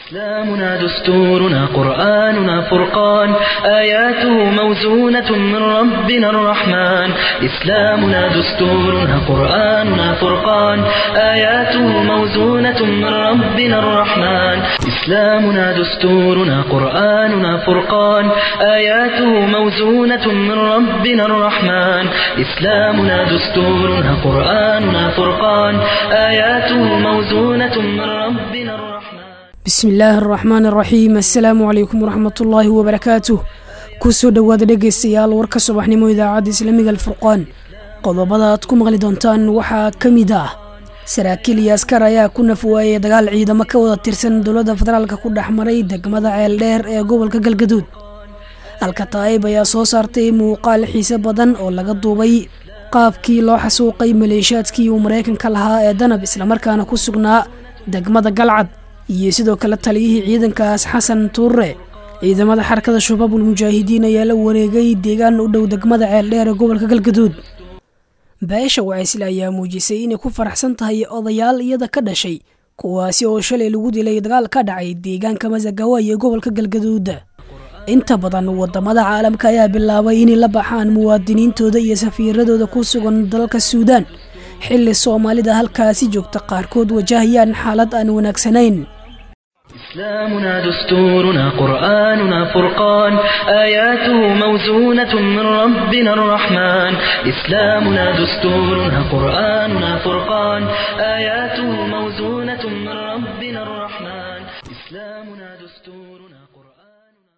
إسلامنا دستورنا قرآننا فرقان آياته موزونة من ربنا الرحمن إسلامنا دستورنا قرآننا فرقان آياته موزونة من ربنا الرحمن إسلامنا دستورنا قرآننا فرقان آياته موزونة من ربنا الرحمن إسلامنا دستورنا قرآننا فرقان آياته موزونة من ربنا الرحمن bismi illaahi araxmaan araxiim assalaamu calaykum waraxmatullaahi wabarakaatuh kusoo dhowaada dhegaystayaal warka subaxnimo idaacadda islaamiga alfurqaan qodobada aad ku maqli doontaan waxaa ka mid ah saraakiil iyo askar ayaa ku nafwaayay dagaal ciidamo ka wada tirsan dowladda federaalka ku dhex maray degmada ceeldheer ee gobolka galgaduud alkataa'ib ayaa soo saartay muuqaal xiise badan oo laga duubay qaabkii loo xasuuqay maleeshiyaadkii uu maraykanka lahaa ee danab islamarkaana ku sugnaa degmada galcad iyo sidoo kale taliyihii ciidankaas xasan tuure ciidamada xarakada shabaabul mujaahidiin ayaa la wareegay deegaan u dhow degmada ceeldheer ee gobolka galgaduud beesha wacaysle ayaa muujisay inay ku faraxsan tahay odayaal iyada ka dhashay kuwaasi oo shalay lagu dilay dagaal ka dhacay deegaanka masagawaay ee gobolka galgaduud inta badan wadamada caalamka ayaa bilaabay inay la baxaan muwaadiniintooda iyo safiiradooda ku sugan dalalka suudaan xilli soomaalida halkaasi joogta qaarkood wajahayaan xaalad aan wanaagsanayn إسلامنا دستورنا قرآننا فرقان آياته موزونة من ربنا الرحمن إسلامنا دستورنا قرآننا فرقان آياته موزونة من ربنا الرحمن إسلامنا دستورنا قرآننا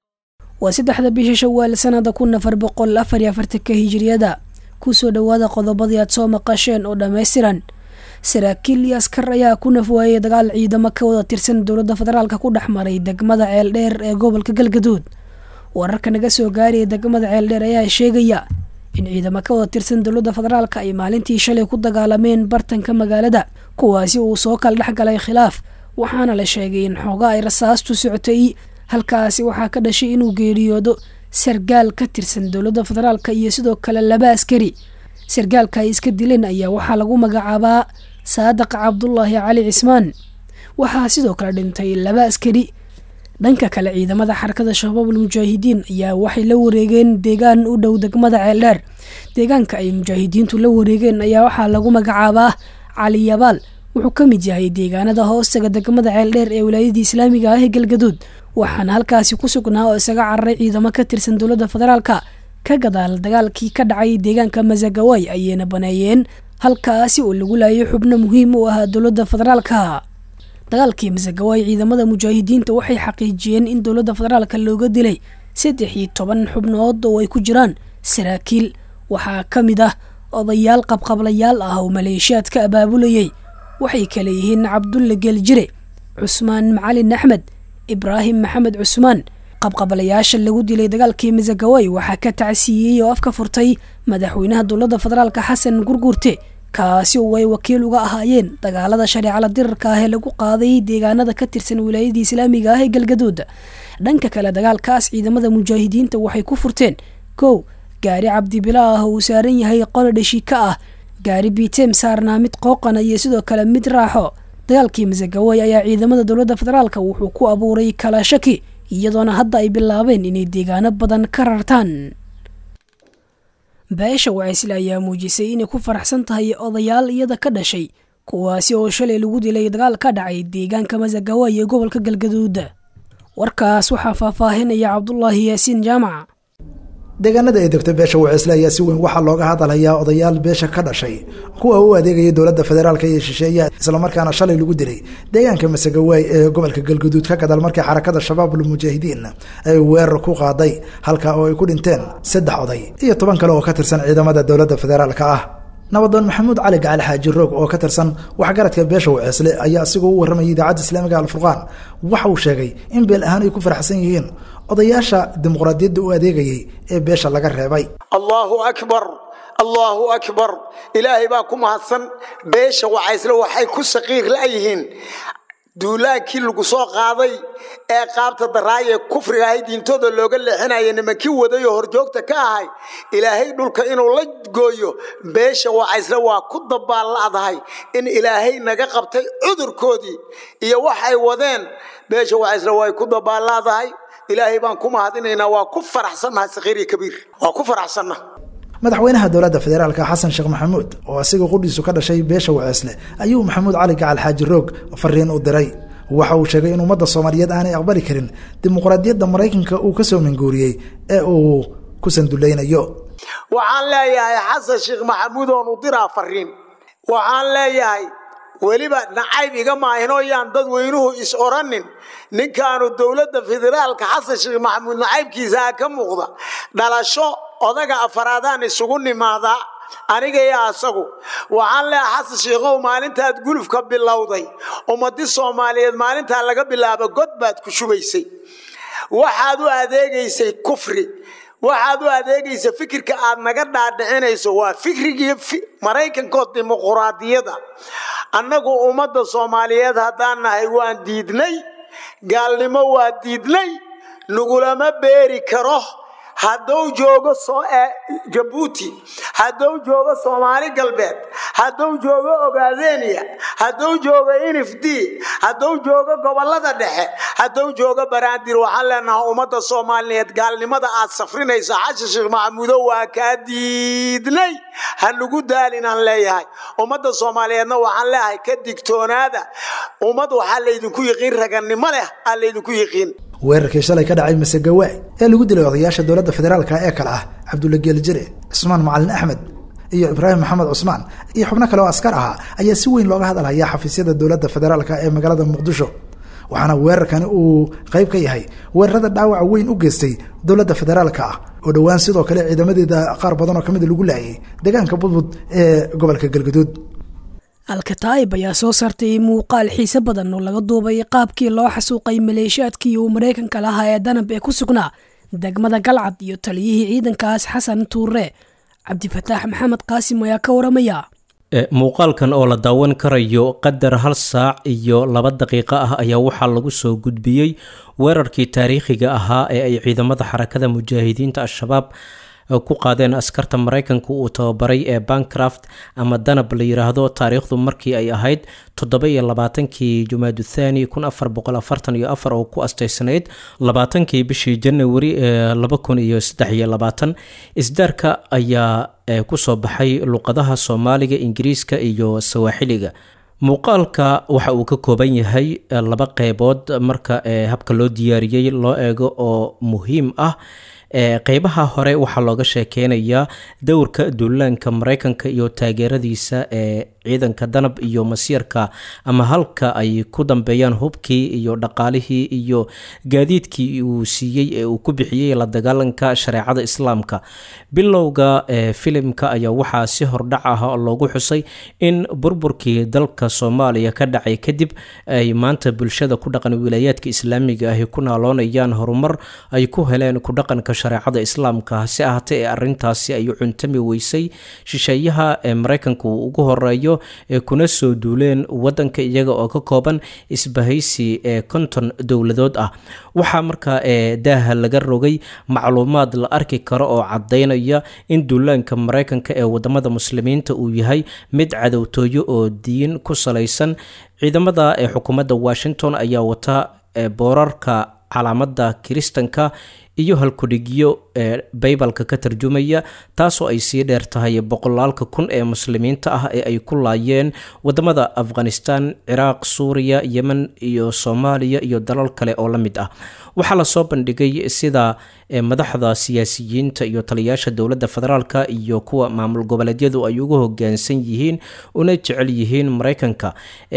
waa saddexda bisha shawaal sanada kun afar boqol afar iyo afartanka hijiriyada kusoo dhowaada qodobadii aad soo maqasheen oo dhammaystiran saraakiil iyo askar ayaa ku nafwaayay dagaal ciidamo ka wada tirsan dowladda federaalka ku dhex maray degmada ceeldheer ee gobolka galgaduud wararka naga soo gaaraya degmada ceeldheer ayaa sheegaya in ciidamo ka wada tirsan dowladda federaalka ay maalintii shalay ku dagaalameen bartanka magaalada kuwaasi uu soo kala dhex galay khilaaf waxaana la sheegay in xooga ay rasaastu socotay halkaasi waxaa ka dhashay inuu geeriyoodo sargaal ka tirsan dowladda federaalka iyo sidoo kale laba askari sargaalka ay iska dileen ayaa waxaa lagu magacaabaa saadaq cabdulaahi cali cismaan waxaa sidoo kale dhintay laba askari dhanka kale ciidamada xarakada shabaabul mujaahidiin ayaa waxay la wareegeen deegaan u dhow degmada ceeldheer deegaanka ay mujaahidiintu la wareegeen ayaa waxaa lagu magacaabaa cali yabaal wuxuu ka mid yahay deegaanada hoostaga degmada ceeldheer ee wilaayadii islaamiga ah ee galgaduud waxaana halkaasi ku sugnaa oo isaga cararay ciidamo ka tirsan dowladda federaalka ka gadaal dagaalkii ka dhacay deegaanka masagawaay ayayna baneeyeen halkaasi oo lagu laayay xubno muhiim u ahaa dowladda federaalka dagaalkii masagawaay ciidamada mujaahidiinta waxay xaqiijiyeen in dowladda federaalka looga dilay saddex iyo toban xubnood oo ay ku jiraan saraakiil waxaa ka mid ah odayaal qabqablayaal ah oo maleeshiyaad ka abaabulayay waxay kale yihiin cabdulle geeljire cusmaan macalin axmed ibraahim maxamed cusmaan qabqabalayaasha lagu dilay dagaalkii masagawaay waxaa ka tacsiiyey oo afka furtay madaxweynaha dowladda federaalka xasan gurguurte kaasi oo ay wakiil uga ahaayeen dagaalada shareecala dirarka ah ee lagu qaaday deegaanada ka tirsan wilaayadii islaamiga ah ee galgaduud dhanka kale dagaalkaas ciidamada mujaahidiinta waxay ku furteen kow gaari cabdibila ah oo uu saaran yahay qolo dhashiika ah gaari biiteem saarnaa mid qooqana iyo sidoo kale mid raaxo dagaalkii masagawaay ayaa ciidamada dowladda federaalka wuxuu ku abuuray kala shaki iyadoona hadda ay bilaabeen inay deegaano badan ka rartaan beesha wacaysle ayaa muujisay inay ku faraxsan tahay odayaal iyada ka dhashay kuwaasi oo shalay lagu dilay dagaal ka dhacay deegaanka masagawaay ee gobolka galgaduud warkaas waxaa faahfaahinaya cabdulaahi yaasiin jaamac deegaanada ay degto beesha wacisle ayaa si weyn waxaa looga hadalhayaa odayaal beesha ka dhashay kuwa u adeegaya dowladda federaalka iyo shisheeyaha islamarkaana shalay lagu dilay deegaanka masagawaay ee gobolka galguduud ka gadaal markii xarakada shabaabul mujaahidiin ay weerar ku qaaday halka oo ay ku dhinteen saddex oday iyo toban kale oo ka tirsan ciidamada dowladda federaalka ah nabadoon maxamuud cali gacali xaaji roog oo ka tirsan waxgaradka beesha wacisle ayaa asigoo u warramayay idaacadda islaamiga alfurqaan waxa uu sheegay in beel ahaan ay ku faraxsan yihiin odayaasha dimuqraadiyadda u adeegayay ee beesha laga reebay allahu akbar allahu akbar ilaahay baa ku mahadsan beesha wacaysle waxay ku saqiir la'yihiin duulaankii lagu soo qaaday ee qaabta daraayee kufriga ahay diintooda looga leexinaya nimankii wadayoo horjoogta ka ahay ilaahay dhulka inuu la gooyo beesha wacaysle waa ku dabaalla'dahay in ilaahay naga qabtay cudurkoodii iyo waxay wadeen beesha wacaysle way ku dabaalla'dahay ilaahay baan ku mahadinaynaa waa ku faraxsannahay sakiir iyo kabiir waa ku faraxsanna madaxweynaha dowladda federaalka xasan sheekh maxamuud oo asiga qudhiisu ka dhashay beesha waceesle ayuu maxamuud cali gacal xaaji roog fariin u diray waxa uu sheegay in ummadda soomaaliyeed aanay aqbali karin dimuqraadiyadda maraykanka uu kasoo manguuriyey ee uu ku sanduleynayo waxaan leeyahay xasan sheekh maxamuud oon u diraa fariin waxaan leeyahay weliba nacayb iga maahinoo yaan dadweynuhu is oranin ninkaanu dowladda federaalka xasan sheekh maxamuud nacaybkiisaa ka muuqda dhalasho odaga afaraadaan isugu nimaadaa aniga iyo asagu waxaan leeyahay xasan sheikhow maalintaad gulufka bilowday ummadi soomaaliyeed maalintaa laga bilaabo god baad ku shubaysay waxaad u adeegaysay kufri waxaad u adeegaysa fikirka aad naga dhaadhicinayso waa fikrigii maraykankood dimuquraadiyada annagu ummadda soomaaliyeed haddaan nahay waan diidnay gaalnimo waa diidnay nagulama beeri karo hadduu joogo jabuuti hadduu joogo soomaali galbeed hadduu joogo ogaadeniya hadduu joogo inif d hadduu joogo gobolada dhexe hadduu joogo banaadir waxaan leenahay ummadda soomaaliyeed gaalnimada aad safrinayso xashan sheekh maxamuudo waa kaa diidnay ha nagu daalinaan leeyahay ummadda soomaaliyeedna waxaan leeyahay ka digtoonaada ummad waxaa laydinku yiqiin ragannimo leh aa laydinku yiqiin weerarkii shalay ka dhacay masagawaay ee lagu dilay odayaasha dowladda federaalka ee kale ah cabdulla geeljire cismaan macalin axmed iyo ibraahim maxamed cusmaan iyo xubno kale oo askar ahaa ayaa si weyn looga hadalhayaa xafiisyada dowladda federaalka ee magaalada muqdisho waxaana weerarkani uu qayb ka yahay weerarada dhaawaca weyn u geystay dowladda federaalka ah oo dhowaan sidoo kale ciidamadeeda qaar badan oo kamid lagu laayay deegaanka budbud ee gobolka galgaduud alkataa'ib ayaa soo saartay muuqaal xiise badan oo laga duubay qaabkii loo xasuuqay maleeshiyaadkii uu maraykanka lahaa ee danab ee ku sugnaa degmada galcad iyo taliyihii ciidankaas xasan tuure cabdifataax maxamed qaasim ayaa ka waramaya muuqaalkan oo la daawan karayo qadar hal saac iyo laba daqiiqo ah ayaa waxaa lagu soo gudbiyey weerarkii taariikhiga ahaa ee ay ciidamada xarakada mujaahidiinta al-shabaab ku qaadeen askarta maraykanka uu tababaray ee bancraft ama danab la yiraahdo taariikhdu markii ay ahayd toddoba iyo labaatankii jumaadu thani kun afar boqol afartan iyo afar oo ku asteysanayd labaatankii bishii janawari ee laba kun iyo saddex iyo labaatan isdaarka ayaa kusoo baxay luqadaha soomaaliga ingiriiska iyo sawaaxiliga muuqaalka waxa uu ka kooban yahay laba qeybood marka habka loo diyaariyey loo eego oo muhiim ah qeybaha hore waxaa looga sheekeynayaa dowrka duulaanka maraykanka iyo taageeradiisa ee ciidanka danab iyo masiirka ama halka ay ku dambeeyaan hubkii iyo dhaqaalihii iyo gaadiidkii uu siiyey ee uu ku bixiyey la dagaalanka shareecada islaamka bilowga filimka ayaa waxaa si hordhac ah loogu xusay in burburkii dalka soomaaliya ka dhacay kadib ay maanta bulshada ku dhaqan wilaayaadka islaamiga ahi ku naaloonayaan horumar ay ku heleen ku dhaqanka shareecada islaamka hase ahaatee ee arintaasi ay cuntami weysay shisheeyaha ee maraykanka uu ugu horeeyo ee kuna soo duuleen wadanka iyaga oo ka kooban isbahaysi ee konton dowladood ah waxaa markaa ee daaha laga rogay macluumaad la arki karo oo cadaynaya in duulaanka maraykanka ee wadamada muslimiinta uu yahay mid cadowtooyo oo diin ku salaysan ciidamada ee xukuumadda washington ayaa wata boorarka calaamada kiristanka iyo halkudhigyo ee baybalka ka tarjumaya taasoo ay sii dheer tahay boqolaalka kun ee muslimiinta ah ee ay ku laayeen wadamada afghanistan ciraaq suuriya yemen iyo soomaaliya iyo dalal kale oo la mid ah waxaa lasoo bandhigay sida madaxda siyaasiyiinta iyo taliyaasha dowladda federaalka iyo kuwa maamul goboleedyadu ay ugu hogaansan yihiin una jecel yihiin maraykanka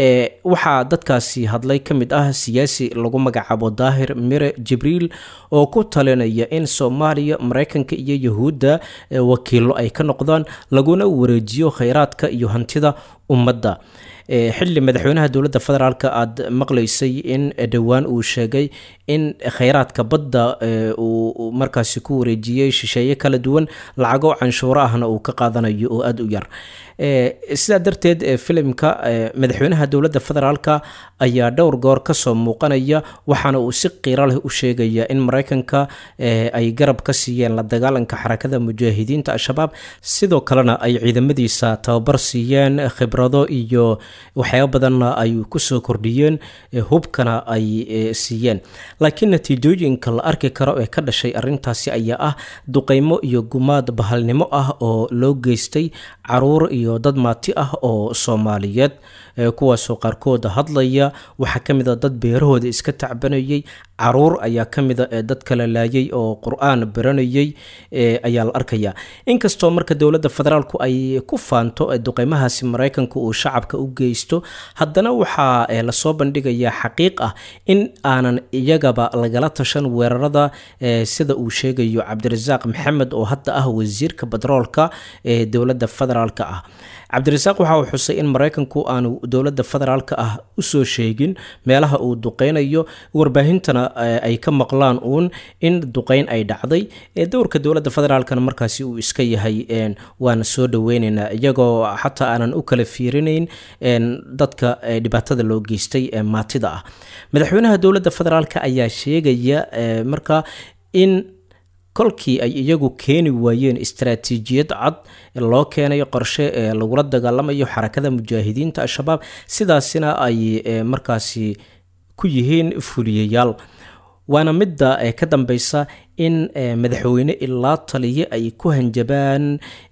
waxaa dadkaasi hadlay ka mid ah siyaasi lagu magacaabo daahir mire jibriil oo ku talinaya in soomaaliya maraykanka iyo yahuudda wakiilo ay ka noqdaan laguna wareejiyo kheyraadka iyo hantida ummadda xilli madaxweynaha dowladda federaalk aada maqlaysay in dhowaan uu sheegay in kheyraadka badda uu markaasi ku wareejiyey shisheeye kala duwan lacago canshuuro ahna uu ka qaadanayo oo aada u yar sidaa darteed filimka madaxweynaha dowladda federaalka ayaa dhowr goor kasoo muuqanaya waxaana uu si qiiro leh u sheegaya in mareykanka ay garab ka siiyeen la dagaalanka xarakada mujaahidiinta al-shabaab sidoo kalena ay ciidamadiisa tababar siiyeen khibrado iyo waxyaaba badanna ay kusoo kordhiyeen hubkana ay siiyeen laakiin natiijooyinka la arki karo ee ka dhashay arintaasi ayaa ah duqeymo iyo gumaad bahalnimo ah oo loo geystay caruur iyo dad maati ah oo soomaaliyeed kuwaasoo qaarkooda hadlaya waxaa ka mid a dad beerahooda iska tacbanayay caruur ayaa ka mida dad kala laayay oo qur-aan baranayay ayaa la arkaya inkastoo marka dowladda federaalku ay ku faanto duqeymahaasi mareykanka uu shacabka u geysto haddana waxaa lasoo bandhigayaa xaqiiq ah in aanan iyagaba lagala tashan weerarada sida uu sheegayo cabdirasaaq maxamed oo hadda ah wasiirka batroolka ee dowladda federaalk ah cabdirasaaq waxa uu xusay in mareykanku aanu dowladda federaalk ah usoo sheegin meelaha uu duqeynayo warbaahintana ay ka maqlaan uun in duqeyn ay dhacday dowrka dowladda federaalkana markaasi uu iska yahay waana soo dhaweyneynaa iyagoo xataa aanan u kala fiirinayn dadka dhibaatada loo geystay ee maatida ah madaxweynaha dowladda federaalk ayaa sheegaya marka in kolkii ay iyagu keeni waayeen istaraatiijiyad cad loo keenay qorshe ee lagula dagaalamayo xarakada mujaahidiinta al-shabaab sidaasina ay markaasi ku yihiin fuliyayaal waana midda ka dambeysa in madaxweyne ilaa taliye ay ku hanjabaan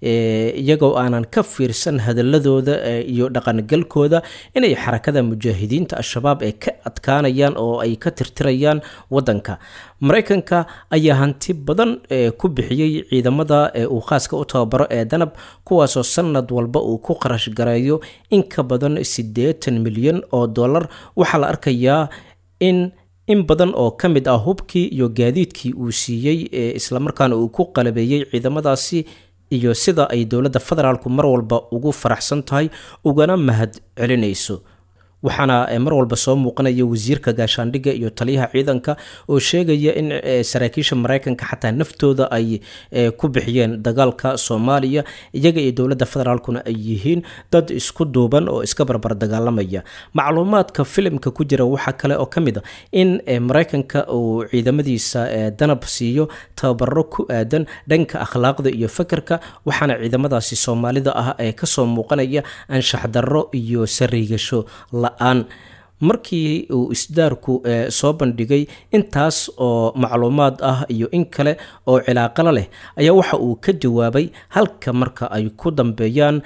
iyagoo aanan ka fiirsan hadaladooda iyo dhaqangalkooda inay xarakada mujaahidiinta al-shabaab ee ka adkaanayaan oo ay ka tirtirayaan wadanka mareykanka ayaa hanti badan ku bixiyey ciidamada uu khaaska u tababaro ee danab kuwaasoo sanad walba uu ku qarash gareeyo in ka badan siddeetan milyan oo dollar waxaa la arkayaa in in badan oo ka mid ah hubkii iyo gaadiidkii uu siiyey ee islamarkaana uu ku qalabeeyey ciidamadaasi iyo sida ay dowladda federaalku mar walba ugu faraxsan tahay ugana mahad celinayso waxaana mar walba soo muuqanaya wasiirka gaashaandhigga iyo taliyaha ciidanka oo sheegaya in saraakiisha mareykanka xataa naftooda ay ku bixiyeen dagaalka soomaaliya iyaga iyo dowladda federaalkuna ay yihiin dad isku duuban oo iska barbar dagaalamaya macluumaadka filimka ku jira waxaa kale oo ka mid a in mareykanka uu ciidamadiisa danab siiyo tababaro ku aadan dhanka akhlaaqda iyo fakerka waxaana ciidamadaasi soomaalida ah ee kasoo muuqanaya anshax darro iyo sariigasho aan markii uu isdaarku soo bandhigay intaas oo macluumaad ah iyo in kale oo cilaaqalo leh ayaa waxa uu ka jawaabay halka marka ay ku dambeeyaan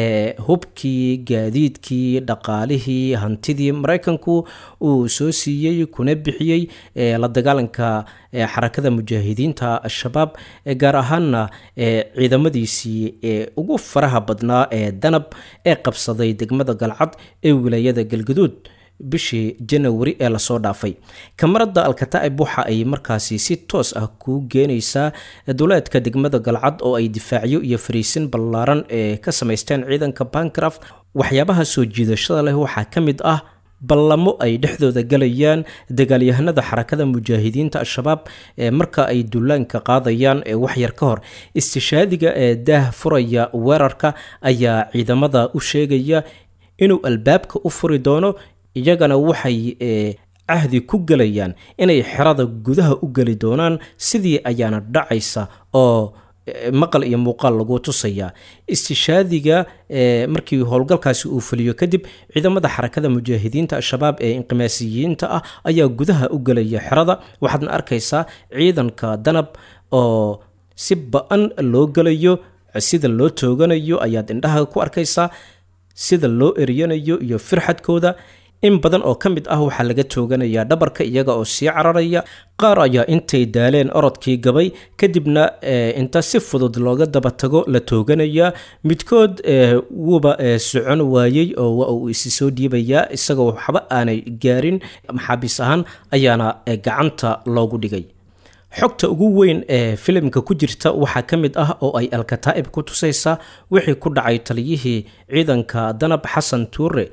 hubkii gaadiidkii dhaqaalihii hantidii mareykanku uu soo siiyey kuna bixiyey la dagaalanka xarakada mujaahidiinta al-shabaab gaar ahaanna ciidamadiisii ee ugu faraha badnaa ee danab ee qabsaday degmada galcad ee wilaayada galgaduud bishii janawari ee lasoo dhaafay kamarada alkataa'ib waxa ay markaasi si toos ah kuu geenaysaa duleedka degmada galcad oo ay difaacyo iyo fariisin ballaaran ee ka samaysteen ciidanka bancraft waxyaabaha soo jiidashada leh waxaa ka mid ah ballamo ay dhexdooda galayaan dagaalyahanada xarakada mujaahidiinta al-shabaab ee marka ay dullaanka qaadayaan ee waxyar ka hor istishaadiga ee daah furaya weerarka ayaa ciidamada u sheegaya inuu albaabka u furi doono iyagana waxay cahdi ku gelayaan inay xerada gudaha u geli doonaan sidii ayaana dhacaysa oo maqal iyo muuqaal lagu tusayaa istishaadiga markii howlgalkaasi uu fuliyo kadib ciidamada xarakada mujaahidiinta al-shabaab ee inqimaasiyiinta ah ayaa gudaha u gelaya xerada waxaadna arkaysaa ciidanka danab oo si ba-an loo gelayo sida loo tooganayo ayaad indhaha ku arkaysaa sida loo eryanayo iyo firxadkooda in badan oo ka mid ah waxaa laga tooganayaa dhabarka iyaga oo sii cararaya qaar ayaa intay daaleen orodkii gabay kadibna inta si fudud looga daba tago la tooganayaa midkood wuuba socon waayey oo waa uu isi soo dhiibayaa isagoo waxba aanay gaarin maxaabiis ahaan ayaana gacanta loogu dhigay xogta ugu weyn ee filimka ku jirta waxaa ka mid ah oo ay alkataa'ib ku tusaysaa wixii ku dhacay taliyihii ciidanka danab xasan tuure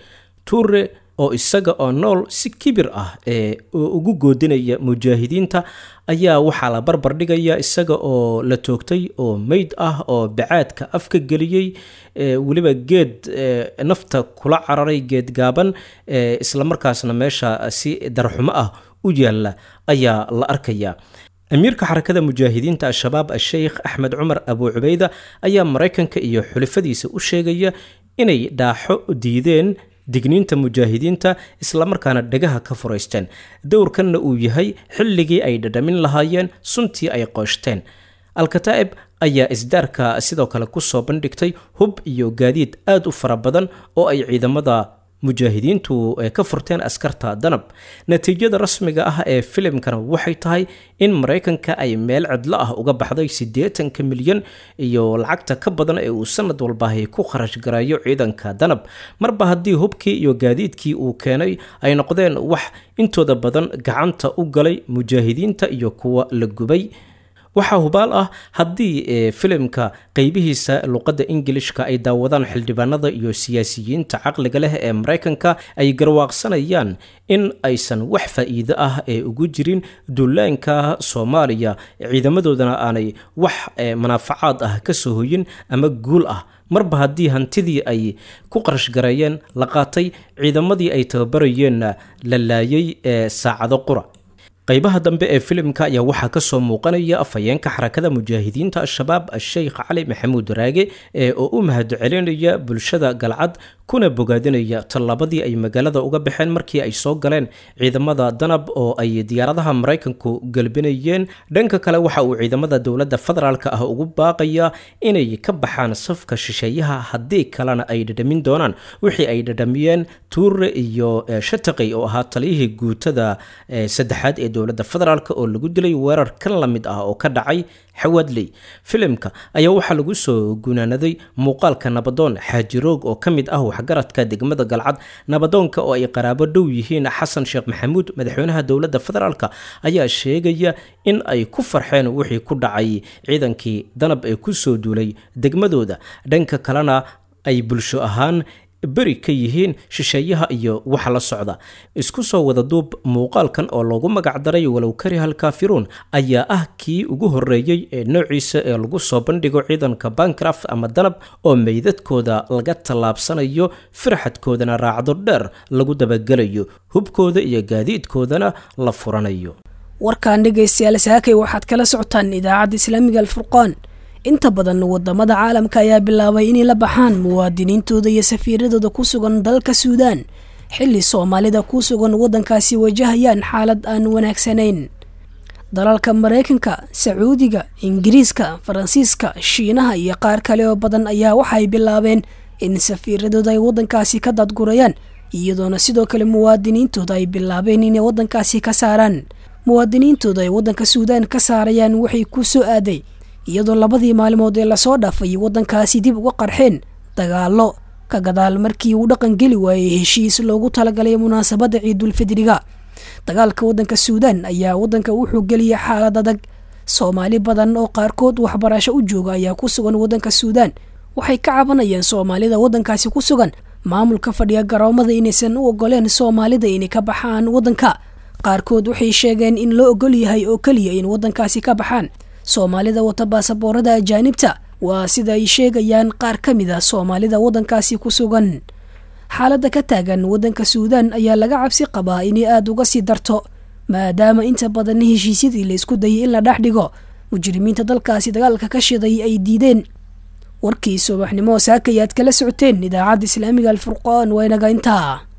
tuure oo isaga oo nool si kibir ah ee ugu goodinaya mujaahidiinta ayaa waxaa la barbar dhigaya isaga oo la toogtay oo meyd ah oo bacaadka afka geliyey weliba geed nafta kula cararay geed gaaban islamarkaasna meesha si darxumo ah u yaalla ayaa la arkaya amiirka xarakada mujaahidiinta al-shabaab a-sheikh axmed cumar abu cubeyda ayaa maraykanka iyo xulafadiisa u sheegaya inay dhaaxo diideen digniinta mujaahidiinta islamarkaana dhagaha ka furaysteen dowrkanna uu yahay xilligii ay dhadhamin lahaayeen suntii ay qooshteen alkataa'ib ayaa isdaarka sidoo kale kusoo bandhigtay hub iyo gaadiid aad u fara badan oo ay ciidamada mujaahidiintu ka furteen askarta danab natiijada rasmiga ah ee filimkana waxay tahay in maraykanka ay meel cidlo ah uga baxday siddeetanka milyan iyo lacagta ka badan ee uu sanad walbaahi ku kharash garayo ciidanka danab marba haddii hubkii iyo gaadiidkii uu keenay ay noqdeen wax intooda badan gacanta u galay mujaahidiinta iyo kuwa la gubay waxaa hubaal ah haddii filimka qeybihiisa luqadda ingilishka ay daawadaan xildhibaanada iyo siyaasiyiinta caqliga leh ee maraykanka ay garwaaqsanayaan in aysan wax faa'iido ah ee ugu jirin dullaanka soomaaliya ciidamadoodana aanay wax manaafacaad ah ka soo hoyin ama guul ah marba haddii hantidii ay ku qarash gareeyeen la qaatay ciidamadii ay tababarayeenna la laayay ee saacado qura qaybaha dambe ee filimka ayaa waxaa kasoo muuqanaya afhayeenka xarakada mujaahidiinta al-shabaab a-sheikh cali maxamuud raage ee oo u mahadcelinaya bulshada galcad kuna bogaadinaya tallaabadii ay magaalada uga baxeen markii ay soo galeen ciidamada danab oo ay diyaaradaha maraykanku galbinayeen dhanka kale waxa uu ciidamada dowladda federaalk ah ugu baaqaya inay ka baxaan safka shisheeyaha haddii kalena ay dhadhamin doonaan wixii ay dhadhamiyeen tuure iyo shataqi oo ahaa taliyihii guutada saddexaad ee dowladda federaalk oo lagu dilay weerar kan la mid ah oo ka dhacay xawaadley filimka ayaa waxaa lagu soo gunaanaday muuqaalka nabadoon xaajiroog oo ka mid ah waxgaradka degmada galcad nabadoonka oo ay qaraabo dhow yihiin xasan sheekh maxamuud madaxweynaha dowladda federaalk ayaa sheegaya in ay ku farxeen wixii ku dhacay ciidankii danab ee kusoo duulay degmadooda dhanka kalena ay bulsho ahaan beri ka yihiin shisheeyaha iyo waxa la socda isku soo wada duub muuqaalkan oo loogu magacdaray walow karihal kaafiruun ayaa ah kii ugu horreeyey ee noociisa ee lagu soo bandhigo ciidanka bancraft ama danab oo meydadkooda laga tallaabsanayo firxadkoodana raacdo dheer lagu dabagelayo hubkooda iyo gaadiidkoodana la furanayo warkaan dhegaystayaal saakay waxaad kala socotaan idaacadda islaamiga alfurqaan inta badan wadamada caalamka ayaa bilaabay inay la baxaan muwaadiniintooda iyo safiiradooda ku sugan dalka suudaan xilli soomaalida ku sugan waddankaasi wajahayaan xaalad aan wanaagsanayn dalalka maraykanka sacuudiga ingiriiska faransiiska shiinaha iyo qaar kale oo badan ayaa waxay bilaabeen in safiiradooda ay waddankaasi ka dadgurayaan iyadoona sidoo kale muwaadiniintooda ay bilaabeen inay waddankaasi ka saaraan muwaadiniintooda ay waddanka suudaan ka saarayaan waxay ku soo aaday iyadoo labadii maalmood ee lasoo dhaafay waddankaasi dib uga qarxeen dagaallo ka gadaal markii uu dhaqan geli waayey heshiis loogu talagalay munaasabadda ciidulfidriga dagaalka waddanka suudaan ayaa waddanka wuxuu geliyay xaalad adag soomaali badan oo qaarkood waxbarasho u jooga ayaa ku sugan waddanka suudaan waxay ka cabanayaan soomaalida waddankaasi ku sugan maamulka fadhiya garoomada inaysan u ogoleen soomaalida inay ka baxaan waddanka qaarkood waxay sheegeen in loo ogol yahay oo keliya in waddankaasi ka baxaan soomaalida wata baasaboorada ajaanibta waa sida ay sheegayaan qaar ka mid a soomaalida waddankaasi ku sugan xaaladda ka taagan waddanka suudaan ayaa laga cabsi qabaa inay aada uga sii darto maadaama inta badan heshiisyadii la isku dayay in la dhex dhigo mujrimiinta dalkaasi dagaalka ka shiday ay diideen warkii subaxnimo saakayaad kala socoteen idaacadda islaamiga alfurqaan waa inaga intaa